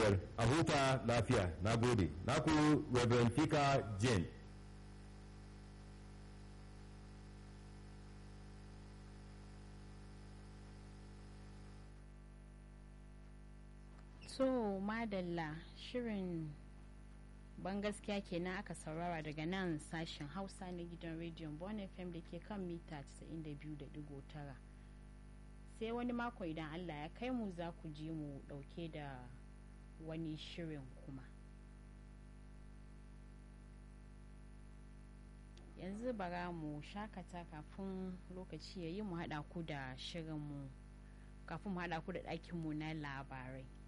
biyar a huta lafiya na gode naku reverend fika jane so madalla shirin ban gaskiya kenan aka saurara daga nan sashen hausa na gidan rediyon bon fm da ke kan mita 92.9 sai wani mako idan allah ya kai mu za ku ji mu dauke da wani shirin kuma yanzu bara mu shakata kafin lokaci ya yi mu haɗa ku da shirinmu kafin mu haɗa ku da ɗakinmu na labarai